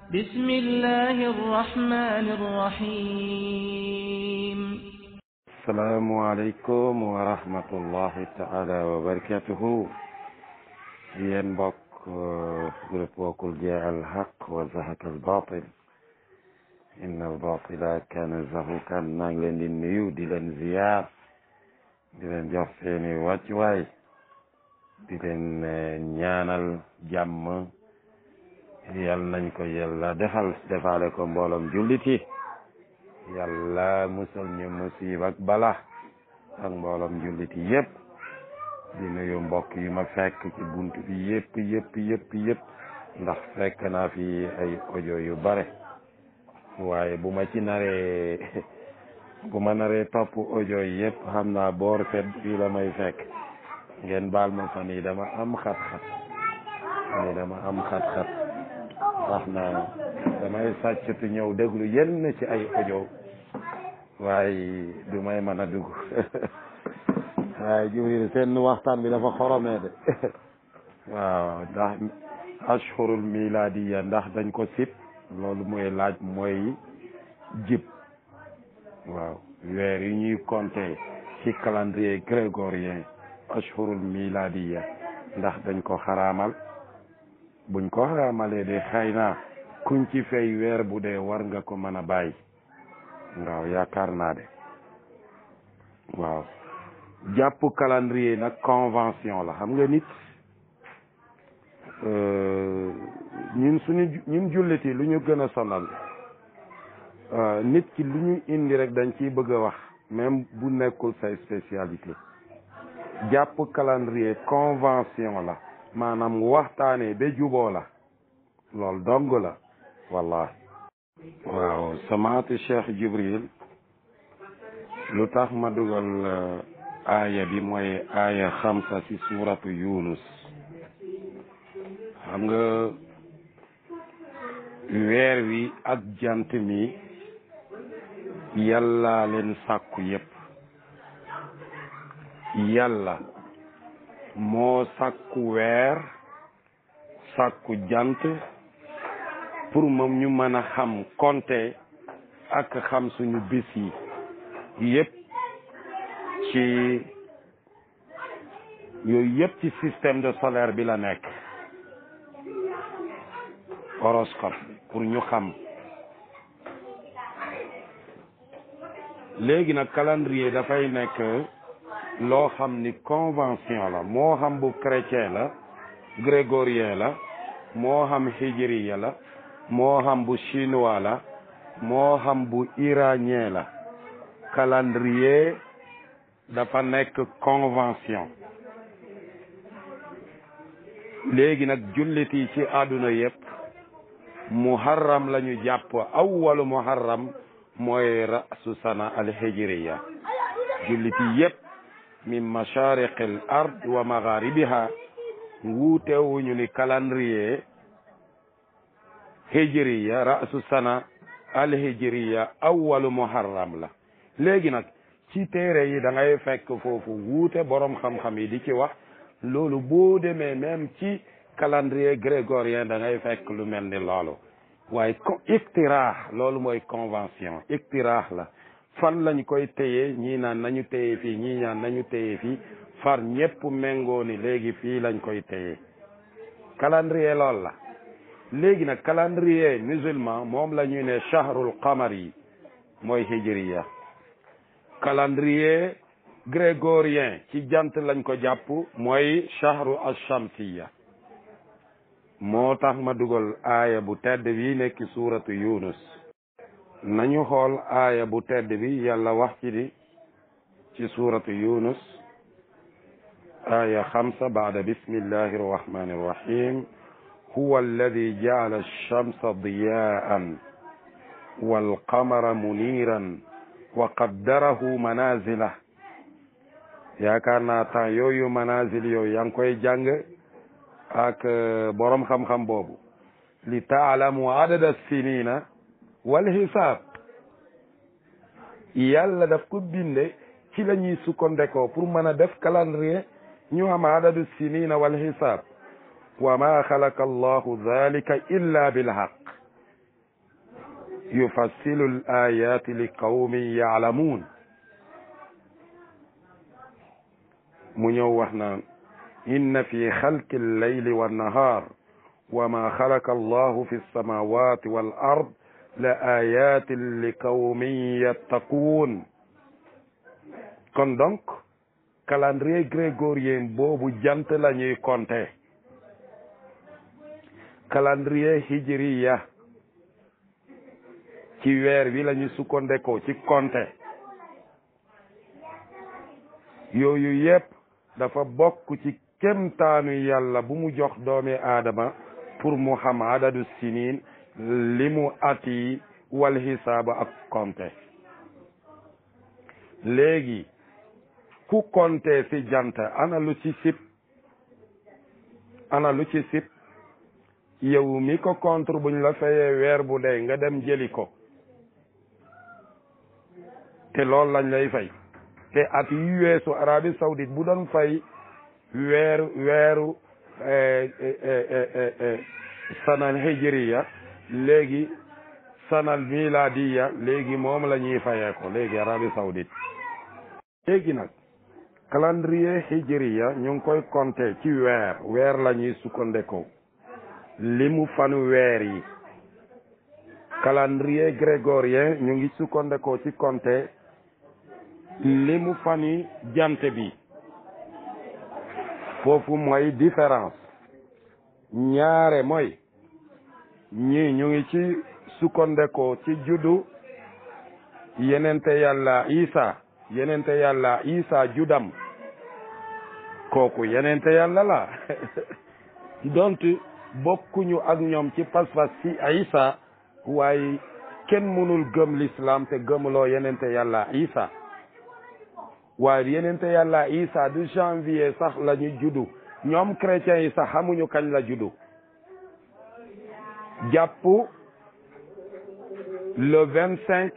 بسم الله الرحمن الرحيم السلام عليكم ورحمة الله تعالى وبركاته yéen mbokk groupe Wakul Jaa al Haq wa Zahaq al Batil inna al batila kana zahuqan maa ngi leen di nuyu di leen ziyaar di leen jox seeni wàccuwaay di leen ñaanal jàmm yal nañ ko yàlla defal defaale ko mbooloom jullit yi yàlla musal ñu musiba ak bala ak mbooloom jullit yi yëpp di nuyu mbokk yi ma fekk ci bunt bi yëpp yëpp yëpp yëpp ndax fekk naa fi ay audio yu bare waaye bu ma ci naree bu ma naree topp audio yi yëpp xam naa boor set fii la may fekk ngeen baal ma fan yi dama am xat-xat fan yi dama am xat-xat wax na damay sàccatu ñëw déglu yenn ci ay audio waaye du may mën a dugg waaye Jibril seen waxtaan bi dafa xoromee de waaw ndax ashhurul miladiya ndax dañ ko sip loolu mooy laaj mooy jib waaw weer yi ñuy compter ci calendrier grégorien ashhurul miladiya ndax dañ ko xaraamal buñ ko xaraamalee de xëy na kuñ ci fay weer bu dee war nga ko mën a bàyyi waaw yaakaar naa de waaw jàpp calendrier nag convention la xam nga nit ñun suñu ñun jullit yi lu ñu gën a sonal nit ki lu ñu indi rek dañ ciy bëgg a wax même bu nekkul say spécialité jàpp calendrier convention la maanaam waxtaanee ba juboo la loolu dong la wallahi waaw samaati Cheikh Jibril lu tax ma dugal aaya bi mooy aaya xamsa ci suuratu yunus xam nga weer wi ak jant mi yàlla leen sàkku yépp yàlla moo sàkku weer sàkku jant pour moom ñu mën a xam compter ak xam suñu bis yi yépp ci yooyu yëpp ci système de solaire bi la nekk horoscope pour ñu xam léegi nag calendrier dafay nekk loo xam ni convention la moo xam bu chrétien la grégorien la moo xam hijriya la moo xam bu chinois la moo xam bu iranien la calendrier dafa nekk convention léegi nag jullit yi ci àdduna yépp muharram la ñu jàpp awwalu muharram mooy rasu sana alhijriya jullit yi yépp min mashariqi al ard wa magharibiha wuutewuñu ni calendrier hijriya rasu sana alhijriya awwalu muharram la léegi nag ci téere yi da ngay fekk foofu wuute borom xam-xam yi di ci wax loolu boo demee même ci calendrier grégorien da ngay fekk lu mel ni loolu waaye ko iktiraax loolu mooy convention iktiraax la fan lañ koy téye ñii naan nañu téye fii ñii naan nañu téye fii far ñépp méngoo ni léegi fii lañ koy téye calendrier loolu la léegi nag calendrier musulman moom la ñuy ne shahrul qamar yi mooy hijriya calendrier grégorien ci jant lañ ko jàpp mooy shahru ash-shamsiya moo tax ma dugal aaya bu tedd bi nekk suuratu yunus nañu xool aaya bu tedd bi yàlla wax ci di ci suuratu yunus aaya xamsa baada bismillahi arrahmani arrahim huwa alladi jacala alchamsa diyaan walqamara muniran wa qaddarahu manazila yaakaar naa temps yooyu manazil yooyu yaa ngi koy jàng ak borom xam-xam boobu li taalamu adada sinina wal hisaab yàlla daf ko binde ci la ñuy sukkandekoo pour mën a def calendrier ñu am adadu sinina wal hisaab wa ma xalaqa allahu dalika illa bilhaq yufassilu l ayati li qawmin yaalamuun mu ñëw wax naan inna fi xalqi lleyli wannahaar wa ma xalaqa allahu fi lsamawati wal ard la ayatin li qawmin yattaquun kon donc calendrier grégorien boobu jant la ñuy compter calendrier hijriya ci weer wi la ñu sukkandekoo ci compter yooyu yépp dafa bokk ci kemtaanu yàlla bu mu jox doomi aadama pour mu xam adadu sinin li mu ati wal hisaaba ak compter léegi ku compter ci jant ana lu ci sip ana lu ci sip yow mi ko contre buñ la fayee weer bu dee nga dem jëli ko te loolu lañ lay fay te at yu weesu Arabie Saoudite bu doon fay weeru weeru sanal hijriya léegi sanal miladiya léegi moom la ñuy fayee ko léegi Arabie Saoudite léegi nag calendrier hijriya ñu ngi koy compter ci weer weer la ñuy sukkandekoo li mu fanu weer yi calendrier grégorien ñu ngi sukkandekoo ci compter li mu fani jant bi foofu mooy différence ñaare mooy ñii ñu ngi ci sukkandekoo ci juddu yenente yàlla isa yenente yàlla isa judam kooku yenente yàlla la donte bokkuñu ak ñoom ci pas-pas ci isa waaye kenn mënul gëm l'islam te gëmuloo yenente yàlla isa waaye yenente yàlla isa du janvier sax la ñu juddu ñoom chrétiens yi sax xamuñu kañ la juddu jàpp le vingt cinq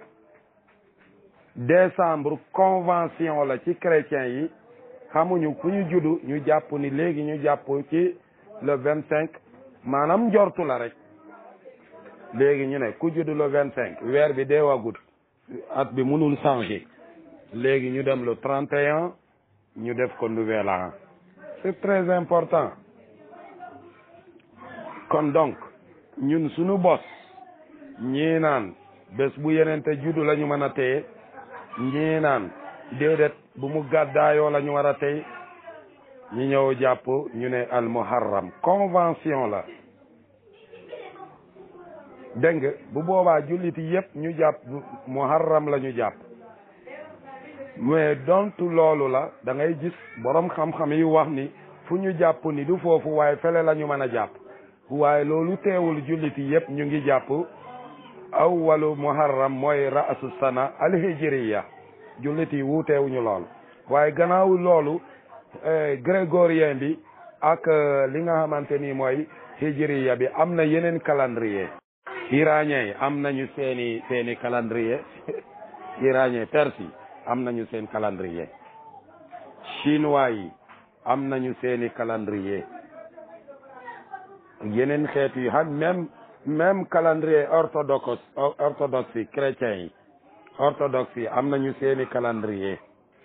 décembre convention la ci chrétiens yi xamuñu fu ñu juddu ñu jàpp ni léegi ñu jàpp ci le vingt cinq maanaam njortu la rek léegi ñu ne ku juddu le vingt cinq weer bi deewagut at bi mënul changer léegi ñu dem le trente et un ñu def ko nouvel an c'est très important kon donc ñun suñu bos ñii naan bés bu yenente juddu la ñu mën a téye ñii naan déedéet bu mu gàddaayoo la ñu war a tey ñu ñëw jàpp ñu ne al muharram convention la dégg nga bu boobaa julliti yépp ñu jàpp muharram la ñu jàpp mais dontu loolu la da ngay gis borom xam-xam yi wax ni fu ñu jàpp ni du foofu waaye fele la ñu mën a jàpp waaye loolu teewul julliti yépp ñu ngi jàpp awwalu muharram mooy ra'su sana alhijriya julliti wuuteewuñu loolu waaye gannaaw loolu grégorien bi ak li nga xamante ni mooy hijriya bi am na yeneen calendrier iranien yi am nañu seeni seeni calendrier iranien perse yi am nañu seen calendrier chinois yi am nañu seeni calendrier yeneen xeet yi xam même même calendrier orthodoxe orthodoxe yi chrétiens yi orthodoxe yi am nañu seeni calendrier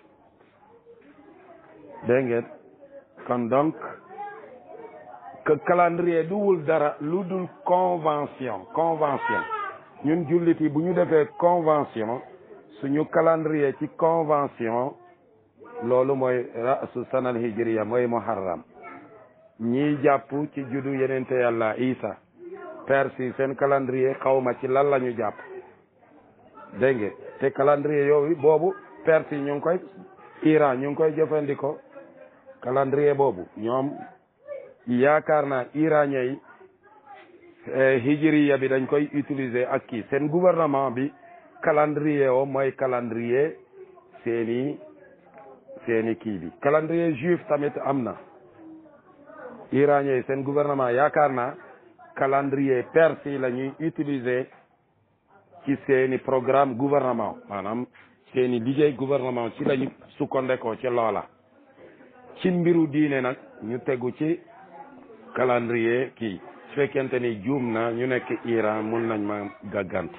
dégg ngeen kon donc que calendrier duwul dara lu dul convention convention ñun jullit yi bu ñu defee convention suñu calendrier ci convention loolu mooy rasu sanal hijriya mooy muharram ñiy jàpp ci juddu yenente yàlla isa persi seen calendrier xawma ci lan la ñu jàpp dégg nga te calendrier yooyu boobu persi ñu ngi koy Iran ñu ngi koy jëfandikoo calendrier boobu ñoom yaakaar naa iranien yi hijriya bi dañ koy utiliser ak kii seen gouvernement bi calendrier o mooy calendrier seeni seeni kii bi calendrier juif tamit am na iranien yi seen gouvernement yaakaar naa calendrier perse yi la ñuy utiliser ci seeni programme gouvernement maanaam seeni liggéey gouvernement ci lañu sukkandekoo ci loola ci mbiru diine nag ñu tegu ci calendrier kii su fekkente ni juum na ñu nekk Iran mun nañ ma gàgganti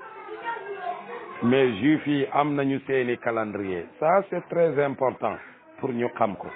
mais juif yi am nañu seeni calendrier ça c'est très important pour ñu xam ko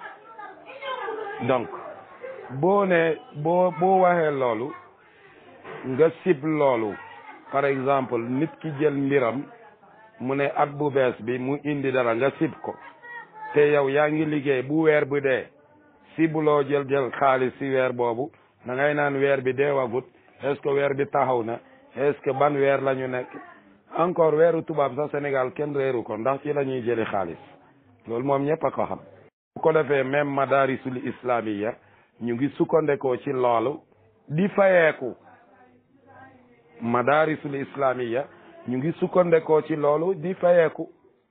donc boo ne boo boo waxee loolu nga sib loolu par exemple nit ki jël mbiram mu ne at bu bees bi mu indi dara nga sib ko te yow yaa ngi liggéey bu weer bu dee sibuloo jël jël xaalis si weer boobu da ngay naan weer bi deewagut est-ce que weer bi taxaw na est-ce que ban weer la ñu nekk encore weeru tubaab sax Sénégal kenn réeru ko ndax ci la ñuy jëli xaalis loolu moom ñëpp a ko xam bu ko defee même madarisul islamiya ñu ngi sukkandekoo ci loolu di fayeeku madarisul islamiya ñu ngi sukkandekoo ci loolu di fayeeku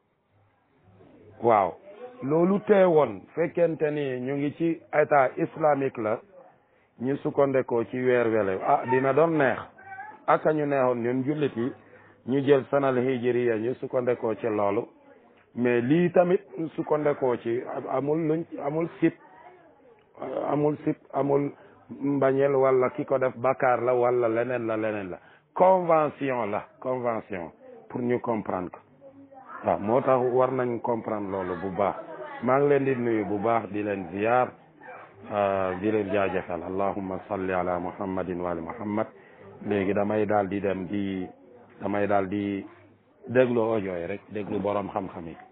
waaw loolu teewoon fekkente ni ñu ngi ci état islamique la ñu sukkandekoo ci weer wele ah dina doon neex aka ñu neexoon ñun jullit yi ñu jël sanal hijriya ñu sukkandekoo ci loolu mais lii tamit sukkandekoo ci amul luñ amul sip amul sip amul mbañeel wala ki ko def bakkaar la wala leneen la leneen la convention la convention pour ñu comprendre ko waaw moo tax war nañ comprendre loolu bu baax maa ngi leen di nuyu bu baax di leen ziyaar di leen jaajëfal allahumma salli ala muhammadin wa ali muhammad léegi damay daal di dem di damay daal di déglu audio yi rek déglu borom xam-xam yi